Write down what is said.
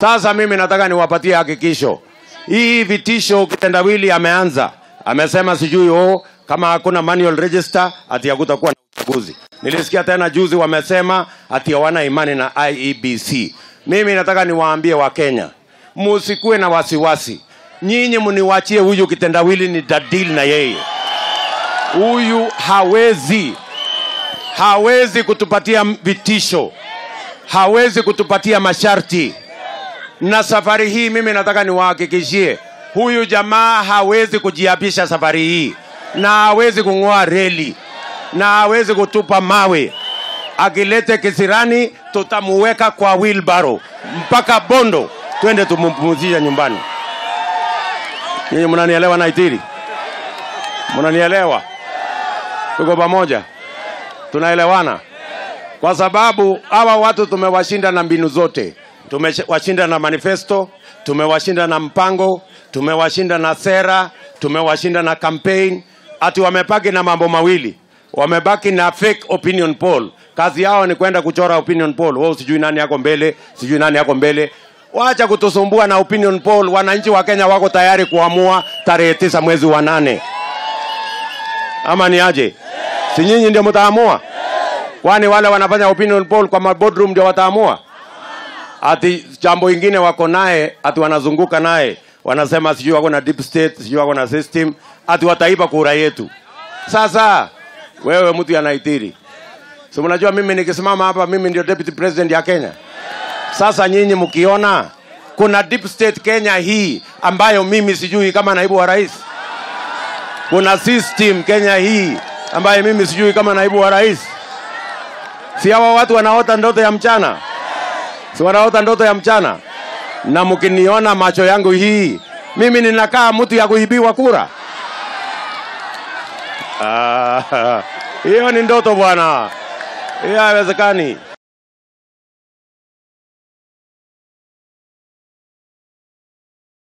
Sasa mimi nataka niwapatie hakikisho, hii vitisho kitendawili ameanza, amesema sijui oh, kama hakuna manual register ati hakutakuwa na uchaguzi. Nilisikia tena juzi wamesema ati hawana imani na IEBC. Mimi nataka niwaambie Wakenya, musikuwe na wasiwasi, nyinyi mniwachie huyu kitendawili, ni dadili na yeye. Huyu hawezi hawezi kutupatia vitisho, hawezi kutupatia masharti. Na safari hii mimi nataka niwahakikishie, huyu jamaa hawezi kujiapisha safari hii, na hawezi kung'oa reli, na hawezi kutupa mawe. Akilete kisirani, tutamuweka kwa wheelbarrow mpaka Bondo, twende tumpumzishe nyumbani. Nyinyi mnanielewa Naitiri? Mnanielewa? Tuko pamoja? Tunaelewana? Kwa sababu hawa watu tumewashinda na mbinu zote. Tumewashinda na manifesto, tumewashinda na mpango, tumewashinda na sera, tumewashinda na campaign. Ati wamebaki na mambo mawili, wamebaki na fake opinion poll. Kazi yao ni kwenda kuchora opinion poll. Wao sijui nani yako mbele, sijui nani yako mbele. Wacha kutusumbua na opinion poll. Wananchi wa Kenya wako tayari kuamua tarehe tisa mwezi wa nane, ama ni aje? Si nyinyi ndio mtaamua? Kwani wale wanafanya opinion poll kwa maboardroom ndio wataamua? Ati jambo ingine wako naye, ati wanazunguka naye, wanasema sijui wako na deep state, sijui wako na system, ati wataiba kura yetu. Sasa wewe mtu anaitiri, si mnajua mimi nikisimama hapa, mimi ndio deputy president ya Kenya. Sasa nyinyi mkiona kuna deep state Kenya hii ambayo mimi sijui kama naibu wa rais, kuna system Kenya hii ambaye mimi sijui kama naibu wa rais. Si hawa watu wanaota ndoto ya mchana? Si wanaota ndoto ya mchana? Na mkiniona macho yangu hii, mimi ninakaa mtu ya kuibiwa kura? Ah, hiyo ni ndoto bwana, hiyo haiwezekani.